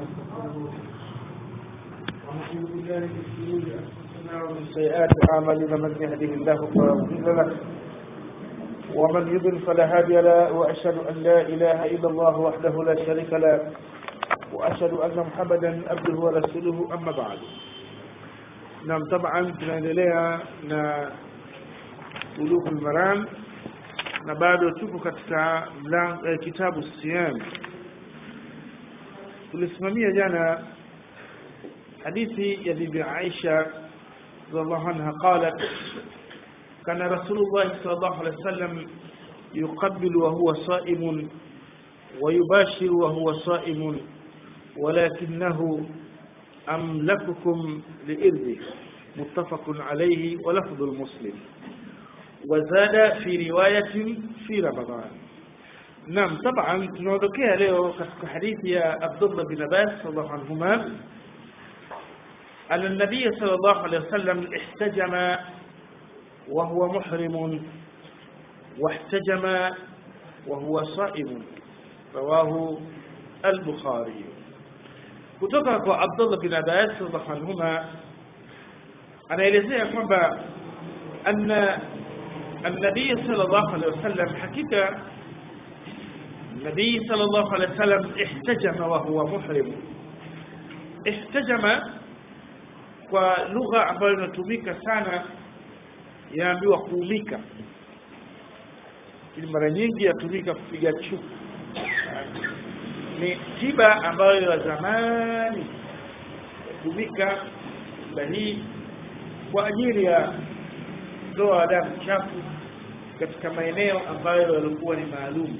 ونستغفره ونعوذ بالله من شرور انفسنا ومن سيئات اعمالنا من يهده الله فلا مضل له ومن يضل فلا هادي له واشهد ان لا اله الا الله وحده لا شريك له واشهد ان محمدا عبده ورسوله اما بعد نعم طبعا tunaendelea na ulugul maram na bado tupo katika mlango eh, kitabu siyam tulisimamia jana hadithi ya bibi Aisha radhiallahu anha qalat kana rasulullah sallallahu alaihi wasallam يقبل وهو صائم ويباشر وهو صائم ولكنه أملككم لإرضه متفق عليه ولفظ المسلم وزاد في رواية في رمضان نعم طبعا tunaondokea leo katika hadithi ya Abdullah bin Abbas radhiallahu anhuma أن النبي صلى الله عليه وسلم احتجم وهو محرم واحتجم وهو صائم رواه البخاري kutoka kwa Abdullah bin Abbas radhiallahu anhuma anaelezea kwamba anna النبي صلى الله عليه وسلم حقيقة النبي صلى الله عليه وسلم احتجم وهو محرم احتجم kwa lugha ambayo inatumika sana yaambiwa kuumika lakini mara nyingi yatumika kupiga chuku ni tiba ambayo ya zamani yatumika tiba hii kwa ajili ya kutoa damu chafu katika maeneo ambayo yalikuwa ni maalum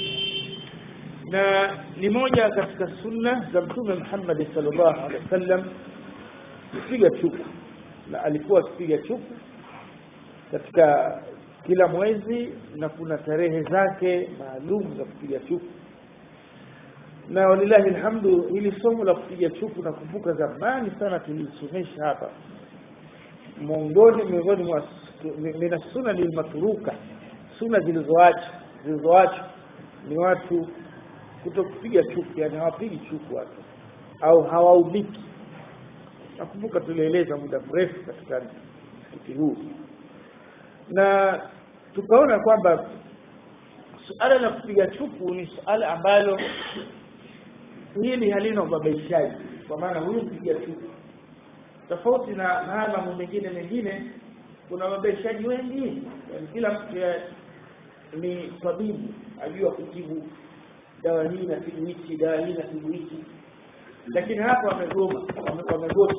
na ni moja katika sunna za mtume Muhammad sallallahu alaihi wasallam kupiga chuku na alikuwa akipiga chuku katika kila mwezi na kuna tarehe zake maalum za kupiga chuku na walillahi alhamdu hili somo la kupiga chuku nakumbuka zamani sana tulisomesha hapa miongoni miongoni mwa mina sunna lilmatruka sunna zilizoacha zilizoacha ni watu kuto kupiga chuku yani hawapigi chuku watu au hawaubiki nakumbuka tulieleza muda mrefu katika msikiti huu na tukaona kwamba suala la kupiga chuku ni suala ambalo hili halina ubabaishaji kwa maana huyu mpiga chuku tofauti na haya mambo mengine mengine kuna wabeshaji wengi yani kila mtu ni tabibu ajua kutibu dawa hii na tibu hichi dawa hii na tibu hichi lakini hapa wamegoma wamegoma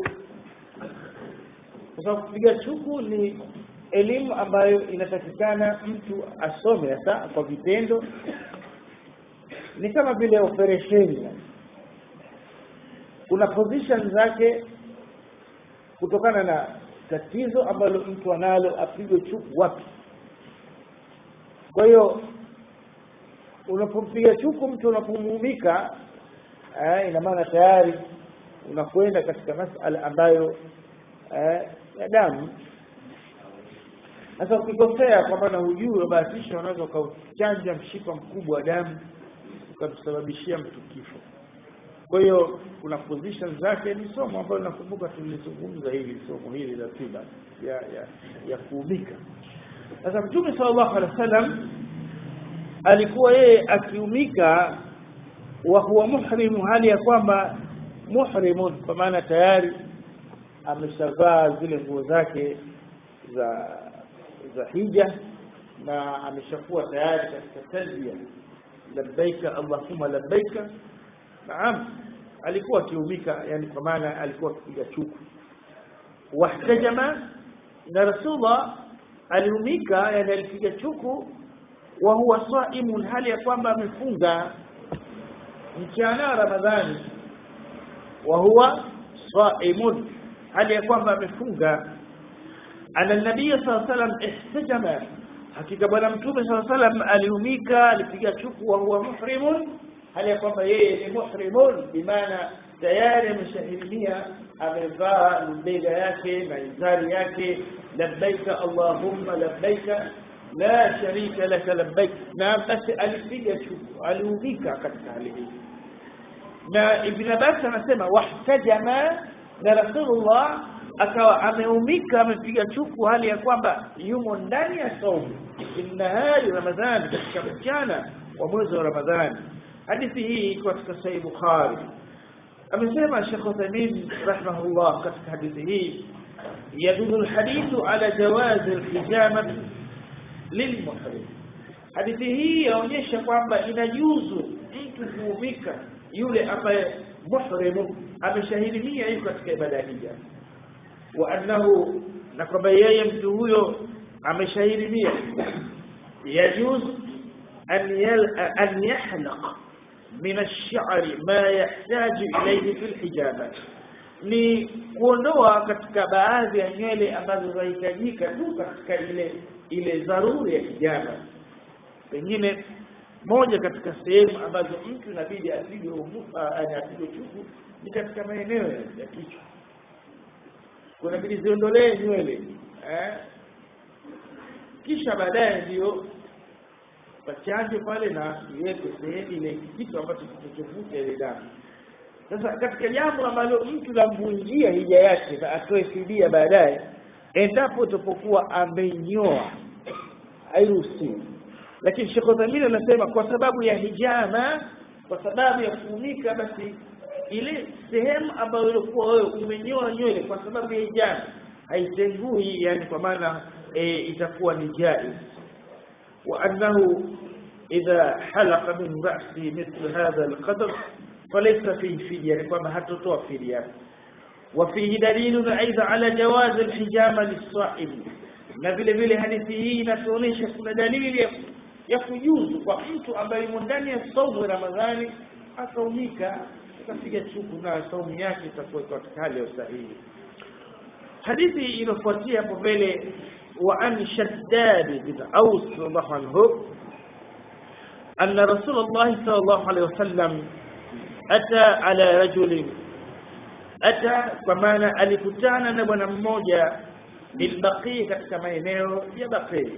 kwa sababu kupiga chuku ni elimu ambayo inatakikana mtu asome hasa kwa vitendo ni kama vile operesheni kuna position zake kutokana na tatizo ambalo mtu analo apigwe chuku wapi kwa hiyo unapompiga chuku mtu unapomuumika eh, ina maana tayari unakwenda katika masala ambayo eh, ya damu sasa ukikosea kwa maana hujui ubahatisha unaweza ukauchanja mshipa mkubwa wa damu ukamsababishia mtu kifo kwa hiyo kuna position zake ni somo ambalo nakumbuka tulizungumza hili somo hili la tiba ya ya, ya kuumika sasa mtume sallallahu alaihi wasallam alikuwa yeye akiumika wa huwa muhrimu hali ya kwamba muhrimun kwa maana tayari ameshavaa zile nguo zake za za hija na ameshakuwa tayari katika talbia labbaika allahumma labbaika naam alikuwa akiumika yani kwa maana alikuwa akipiga chuku wahtajama na rasulullah aliumika yani alipiga chuku wa huwa saimun hali ya kwamba amefunga mchana ramadhani wa huwa saimun hali ya kwamba amefunga ana nabii sallallahu alaihi wasallam ihtajama hakika bwana mtume sallallahu alaihi wasallam aliumika alipiga chuku wa huwa muhrimun hali ya kwamba yeye ni muhrimun bimaana tayari ameshahirimia amevaa lubega yake na izari yake labbaika allahumma labbaika la sharika laka labbaik na basi alipiga chuku aliudhika katika hali hii na ibn Abbas anasema wahtajama na Rasulullah akawa ameumika amepiga chuku hali ya kwamba yumo ndani ya saumu innahari ramadhani katika mchana wa mwezi wa ramadhani hadithi hii iko katika sahih bukhari amesema Sheikh Uthaymeen rahimahullah katika hadithi hii يدل الحديث على جواز الحجامة للمحرم hadithi hii yaonyesha kwamba inajuzu mtu kuumika yule ambaye muhrimu ameshahirimia yuko katika ibada hija wa annahu na kwamba yeye mtu huyo ameshahirimia yajuz an yal an yahlaq min ash-sha'r ma yahtaju ilayhi fi al-hijama ni kuondoa katika baadhi ya nywele ambazo zahitajika tu katika ile ile dharuri ya hijama pengine moja katika sehemu ambazo mtu inabidi apigwe apigwe chuku ni katika maeneo ya kichwa kunabidi ziondolee nywele eh? kisha baadaye ndio pachanje pale na iweke sehemu ile kitu ambacho kitachovuta ile damu sasa katika jambo ambalo mtu lamvunjia hija yake na atoe fidia baadaye endapo utapokuwa amenyoa hairuhusiwi lakini Sheikh Uthaymeen anasema kwa sababu ya hijama kwa sababu ya kuumika basi ile sehemu ambayo ilikuwa wewe umenyoa nywele kwa sababu ya hijama haitengui yani kwa maana e, itakuwa ni jaiz wa annahu idha halaqa min ra'si mithl hadha alqadr falaysa fihi fidya ni kwamba hatotoa fidya وفيه دليل أيضا على جواز الحجامة للصائم na vile vile hadithi hii inatuonyesha kuna dalili ya kujuzu kwa mtu ambaye yumo ndani ya saumu ya Ramadhani akaumika akapiga chuku na saumu yake itakuwa katika hali ya usahihi hadithi inofuatia hapo mbele wa an shaddad bin aus radhiallahu anhu أن رسول الله صلى الله عليه وسلم أتى على رجل أتى كمان alikutana na bwana mmoja bilbaqi katika maeneo ya baqi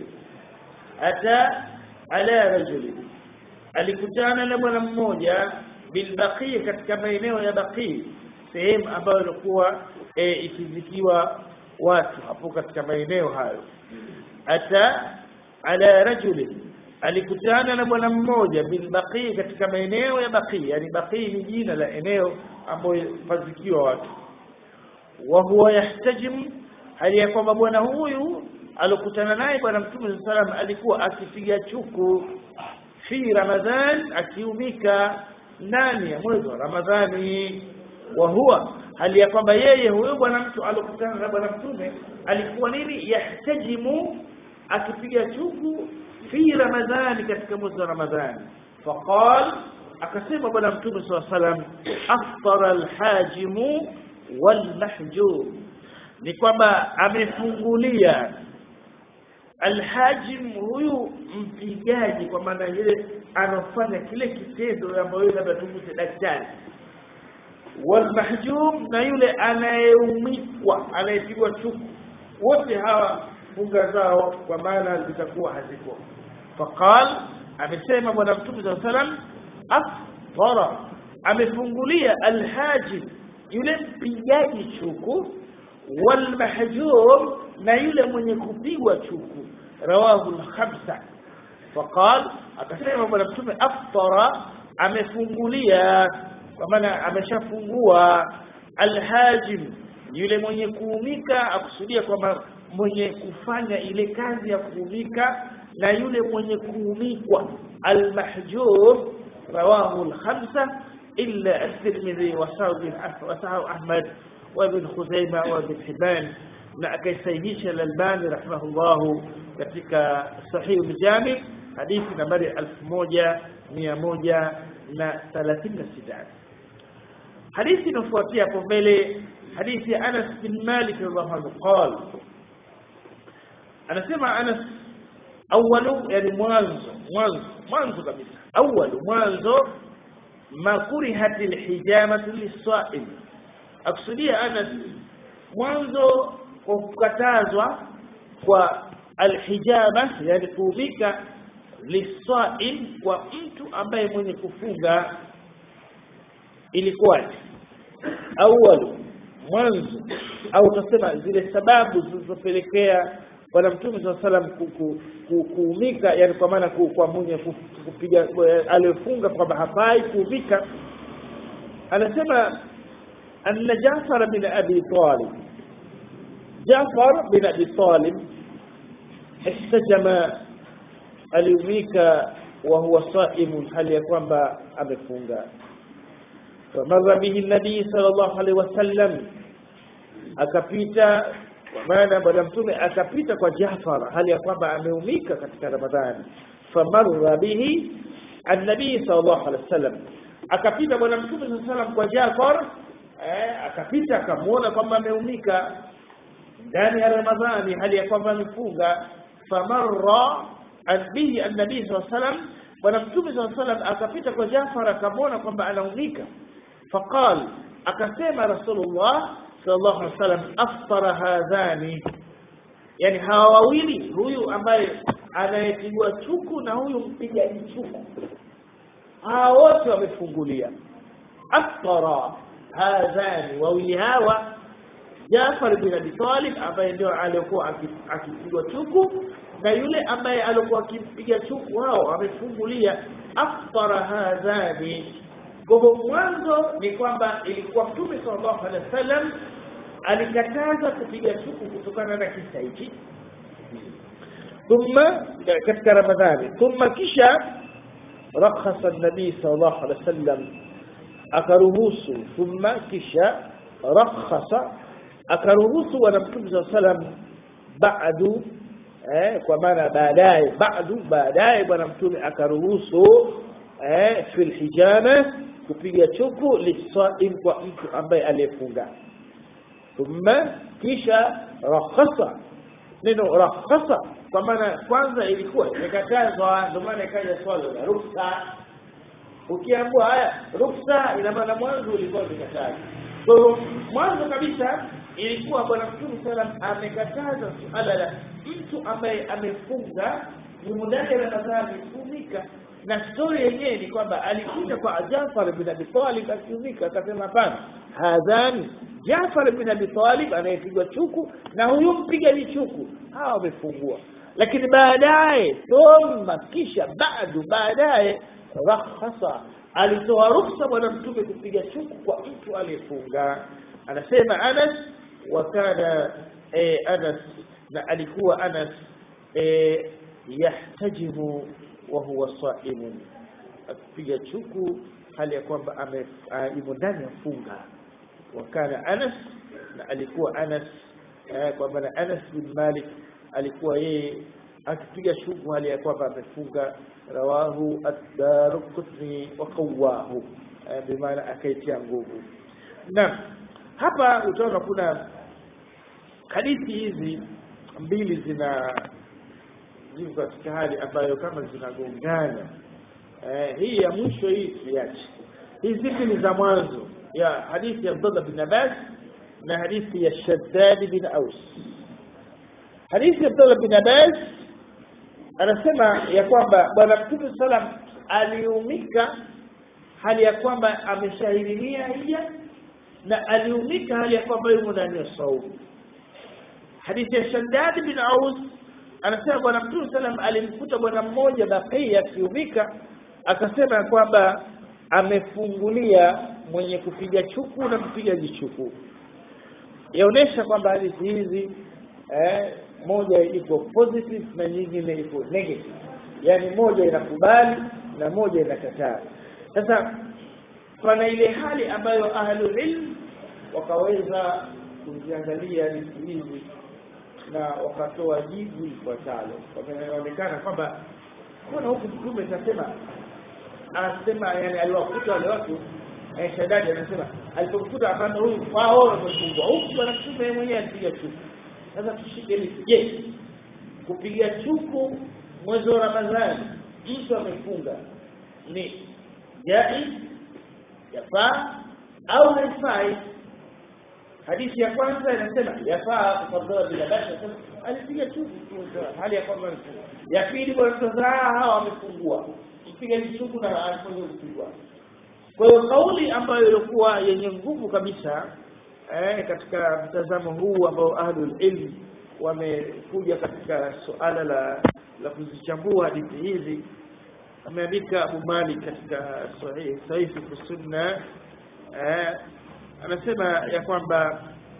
ata ala rajuli alikutana na bwana mmoja bilbaqi katika maeneo ya baqi sehemu ambayo ilikuwa e, ikizikiwa watu hapo katika maeneo hayo ata ala rajuli alikutana na bwana mmoja bilbaqi katika maeneo ya baqi yani baqi ni jina la eneo ambayo pazikiwa watu wa huwa yahtajim hali ya kwamba bwana huyu alokutana naye bwana mtume sallam alikuwa akipiga chuku fi ramadhan akiumika ndani ya mwezi wa ramadhani wa huwa hali ya kwamba yeye huyo bwana mtu alokutana na bwana mtume alikuwa nini yahtajimu akipiga chuku fi ramadhani katika mwezi wa ramadhani faqal akasema bwana mtume saa salam aftara alhajimu walmahjum ni kwamba amefungulia alhajim huyu mpigaji kwa maana ile anafanya kile kitendo ambayo labda tumute daktari walmahjum na yule anayeumikwa anayepigwa chuku wote hawa funga zao kwa maana zitakuwa haziko faqal amesema bwana mtume saa salam aftara amefungulia alhajim yule mpigaji chuku والمحجوم na yule mwenye kupigwa chuku rawahu al-khamsa faqal akasema bwana mtume aftara amefungulia kwa maana ameshafungua alhajim yule mwenye kuumika akusudia kwamba mwenye kufanya ile kazi ya kuumika na yule mwenye kuumikwa almahjum rawahu al-khamsa illa at-tirmidhi wa sahahu ahmad وابن خزيمة وابن حبان na akaisahihisha Al-Albani rahimahullahu katika Sahih al-Jami hadithi nambari 1136 hadithi inafuatia hapo mbele hadithi ya Anas bin Malik radhiallahu anhu qala anasema Anas awalu yani mwanzo mwanzo mwanzo kabisa awalu mwanzo ma kurihatil hijamatu lis-sa'im akusudia Anas mwanzo kwa kukatazwa kwa alhijama yani kuubika lisaim kwa mtu ambaye mwenye kufunga ilikuwaje awalu mwanzo au utasema zile sababu zilizopelekea bwana mtume saa salam ku, ku, ku, kuumika yani kwa maana ku, kwa mwenye ku- kupiga aliyofunga kwamba hafai kuumika anasema anna jafar bin abi talib jafar bin abi talib ihtajama aliumika wa huwa saimun hali ya kwamba amefunga فمر به النبي صلى الله عليه وسلم akapita kwa maana bwana mtume akapita kwa Jafar hali ya kwamba ameumika katika Ramadhani famarra bihi annabii sallallahu alaihi wasallam akapita bwana mtume sallallahu alaihi wasallam kwa Jafar eh, akapita akamwona kwamba ameumika ndani ya Ramadhani hali ya kwamba amefunga famarra an- bihi annabii sallallahu alaihi wasallam bwana mtume sallallahu alaihi wasallam akapita kwa Jafar akamwona kwamba anaumika faqal akasema rasulullah sallallahu alaihi wasallam aftara hadhani yani hawa wawili huyu ambaye anayepigwa chuku na huyu mpigaji chuku hawa wote wamefungulia aftara hadhani wawili hawa Jafar bin Abi Talib ambaye ndio alikuwa aki- akipigwa chuku na yule ambaye alikuwa akimpiga chuku hao wamefungulia aftara hadhani kwa hivyo mwanzo ni kwamba ilikuwa mtume sallallahu alaihi wasallam alikataza kupiga chuku kutokana na kisa hiki thumma katika ramadhani thumma kisha rakhasa nabii sallallahu alaihi wasallam akaruhusu thumma kisha rakhasa akaruhusu bwana mtume sallallahu alaihi wasallam ba'du eh, kwa maana baadaye ba'du baadaye bwana mtume akaruhusu eh, fil hijama kupiga chuku lisaim kwa mtu ambaye aliyefunga thumma kisha rakhasa neno rakhasa kwa maana kwanza ilikuwa imekatazwa ndio maana ikaja swala la ruksa ukiambua haya ruksa ina maana mwanzo ulikuwa umekataza kwa hiyo mwanzo kabisa ilikuwa bwana mtume salam amekataza suala la mtu ambaye amefunga yumo ndani ya ramadhani kuumika na stori yenyewe ni kwamba alikuja kwa Jafar bin Abi Talib akiumika akasema hapana hadhani Jafar bin Abi Talib anayepigwa chuku na huyu mpigaji chuku hawa wamefungua lakini baadaye thumma kisha bado baadaye rakhasa alitoa ruksa bwana mtume kupiga chuku kwa mtu aliyefunga anasema Anas wa kana eh, Anas na alikuwa Anas eh, yahtajimu wa huwa saimun akipiga chuku hali ya kwamba ame- ah, yumo ndani ya funga wakana Anas na alikuwa Anas eh, kwa maana Anas bin Malik alikuwa yeye akipiga chuku hali ya kwamba amefunga rawahu ad-Darqutni wa qawahu eh, bimaana akaitia nguvu na hapa utaona kuna hadithi hizi mbili zina ziko katika hali ambayo kama zinagongana eh, hii ya mwisho hii tuiache hizi mbili za mwanzo ya hadithi ya Abdullah bin Abbas na hadithi ya Shaddad bin Aus hadithi ya Abdullah bin Abbas anasema ya kwamba bwana mtume salam aliumika hali ya kwamba ameshahirimia hija na aliumika hali ya kwamba yumo ndani ya saumu hadithi ya Shaddad bin Aus anasema bwana mtume salam alimkuta bwana mmoja Bakia akiumika akasema ya kwamba amefungulia mwenye kupiga chuku na mpigaji chuku yaonesha kwamba hadithi hizi eh, moja iko positive na nyingine iko negative yaani moja inakubali na moja inakataa sasa pana ile hali ambayo ahlul ilm wakaweza kuziangalia hadithi hizi na wakatoa jibu ifuatalo Kwa inaonekana kwamba mbona huku mtume kasema anasema yani aliwakuta wale watu eh, Shaddadi anasema alipokuta akana huyu wao wamefungwa huku bwana mtume yeye mwenyewe alipiga chuku sasa tushike hili je kupiga chuku mwezi wa Ramadhani mtu amefunga ni jaiz yafaa au haifai hadithi ya kwanza inasema yafaa kufadhila bila basi anasema alipiga chuku hali ya kwamba amefunga ya pili bwana sasa hawa wamefungua mpiga chuku na alifanya kupigwa kwa hiyo kauli ambayo ilikuwa yenye nguvu kabisa eh, katika mtazamo huu ambao ahlul ilm wamekuja katika suala la la kuzichambua hadithi hizi ameandika Abu Malik katika sahih sahih fi sunna eh, anasema ya kwamba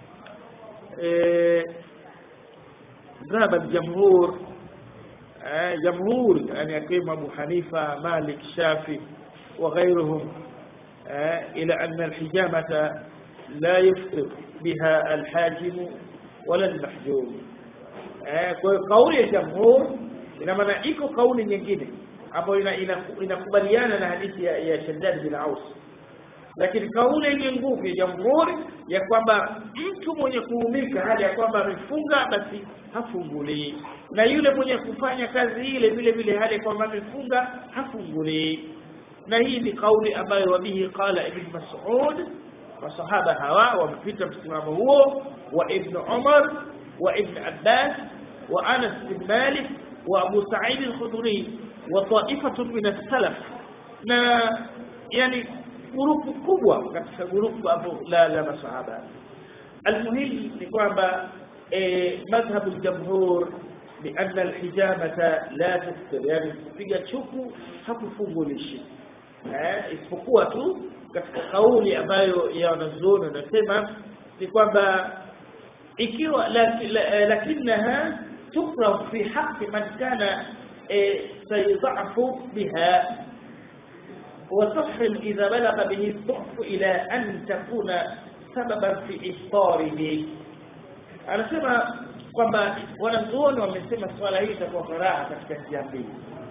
eh, ذهب الجمهور آه جمهور يعني يقيم أبو حنيفة مالك شافي وغيرهم آه إلى أن الحجامة لا يفطر بها الحاجم ولا المحجوم آه قول الجمهور إنما نعيك قول ينجد ambayo inakubaliana na hadithi ya, ya Shaddad bin Aus lakini kauli yenye nguvu ya jamhuri ya kwamba mtu mwenye kuumika hali ya kwamba amefunga basi hafungulii na yule mwenye kufanya kazi ile vile vile hali ya kwamba amefunga hafungulii na hii ni kauli ambayo wabihi qala ibn Mas'ud masahaba hawa wamepita msimamo huo wa ibn Umar wa ibn Abbas wa Anas bin Malik wa Abu Sa'id al-Khudri wa ta'ifatu min as-salaf na yani grupu kubwa katika grupu hapo la la masahaba almuhim ni kwamba madhhabu aljamhur بأن الحجامة لا تفطر يعني kupiga chuku hakufungulishi eh isipokuwa tu katika kauli ambayo ya wanazuoni wanasema ni kwamba ikiwa lakinaha tukrah fi haqqi man kana sayadhafu biha وتحرم إذا بلغ به الضعف إلى أن تكون سببا في إفطاره anasema kwamba wanazuoni wamesema swala hili itakuwa karaha katika njia mbili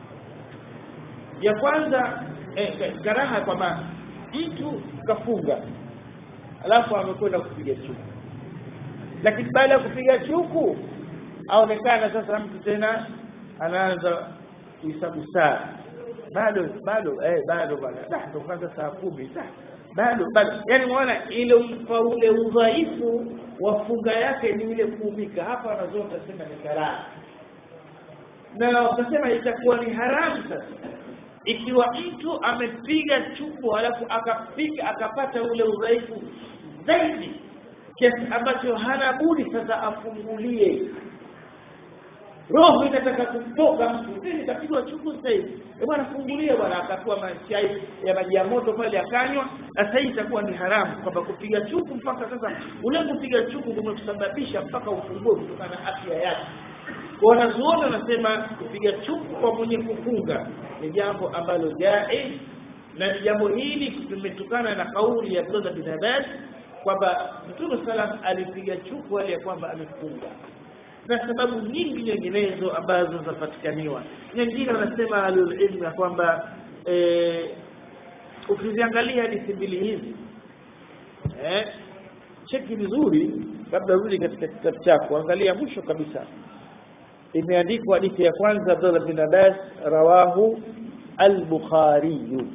ya kwanza eh, karaha kwamba mtu kafunga alafu amekwenda kupiga chuku lakini baada ya kupiga chuku aonekana sasa mtu tena anaanza kuhesabu saa bado bado eh bado bwana dah ndo kwanza saa kumi dah bado bado yani muona ile umpa ule udhaifu wa funga yake ni ile kuumika hapa wanazoa utasema ni karaha na wakasema itakuwa ni haramu sasa ikiwa mtu amepiga chuku alafu akapiga akapata ule udhaifu zaidi kiasi ambacho hana budi sasa afungulie roho inataka kumtoka mtu mimi kapigwa chuku sasa hivi eh bwana fungulia bwana akatua machai ya maji ya moto pale akanywa sasa hii itakuwa ni haramu kwamba kupiga chuku mpaka sasa ule kupiga chuku kumekusababisha mpaka ufungue kutokana na afya yake kwa wanazuoni wanasema kupiga chuku kwa mwenye kufunga ni jambo ambalo jaiz na jambo hili limetokana na kauli ya Abdullah bin Abbas kwamba Mtume salam alipiga chuku hali ya kwamba amefunga na sababu nyingi nyinginezo ambazo zapatikaniwa nyingine wanasema alilmu ya kwamba eh, ukiziangalia hadithi mbili hizi eh, cheki vizuri kabla rudi katika kitabu chako angalia mwisho kabisa imeandikwa hadithi ya kwanza Abdullah bin Abbas rawahu al-Bukhari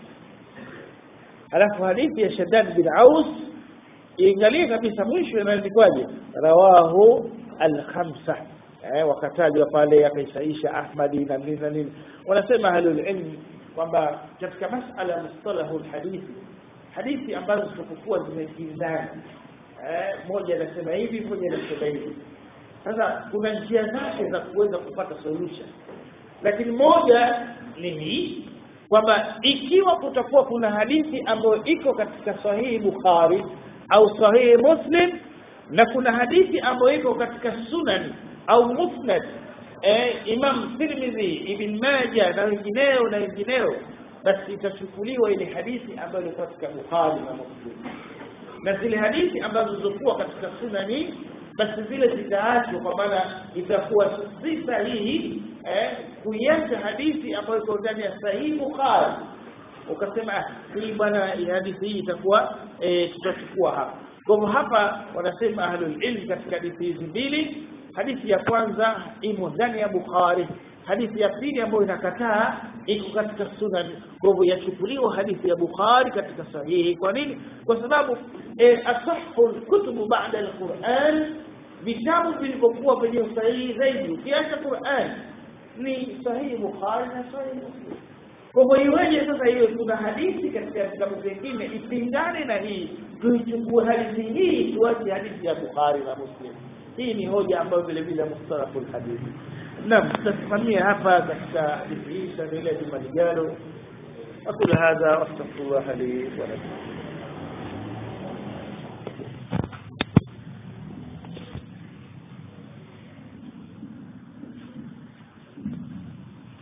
alafu hadithi ya Shaddad bin Aus iangalie kabisa mwisho imeandikwaje rawahu al-khamsa eh wakatajwa pale akaisaisha Ahmadi na nini na nini wanasema ahlul ilm kwamba katika masala mustalahu alhadithi hadithi ambazo zitakuwa zimekinzana eh moja inasema hivi moja inasema hivi sasa kuna njia zake za kuweza kupata solution lakini moja ni hii kwamba ikiwa kutakuwa kuna hadithi ambayo iko katika sahihi Bukhari au sahihi Muslim na kuna hadithi ambayo iko katika sunan au musnad eh, Imam Tirmidhi Ibn Majah na wengineo na wengineo basi itachukuliwa ile hadithi ambayo iko katika Bukhari na Muslim na zile hadithi ambazo zilizokuwa katika sunani basi zile zitaachwa kwa maana itakuwa si sahihi eh, kuiacha hadithi ambayo iko ndani ya sahihi Bukhari ukasema hii bwana hadithi hii itakuwa eh, tutachukua hapa kwa hivyo hapa wanasema ahlul ilm katika hadithi hizi mbili hadithi ya kwanza imo ndani ya Bukhari hadithi ya pili ambayo inakataa iko katika sunan kwa hivyo yachukuliwa hadithi ya Bukhari katika sahihi kwa nini kwa sababu e, asahhu kutubu baada alquran vitabu vilivyokuwa kwenye usahihi zaidi ukiacha Qur'an ni sahihi Bukhari na sahihi Muslim kwa hivyo iweje sasa hiyo kuna hadithi katika vitabu vingine ipingane na hii tuichukue hadithi hii tuache hadithi ya bukhari na muslim hii ni hoja ambayo vile vile mustalahul hadithi naam tutasimamia hapa katika hadithi hii tutaendelea juma lijalo aqulu hadha wastaghfirullah li wa lakum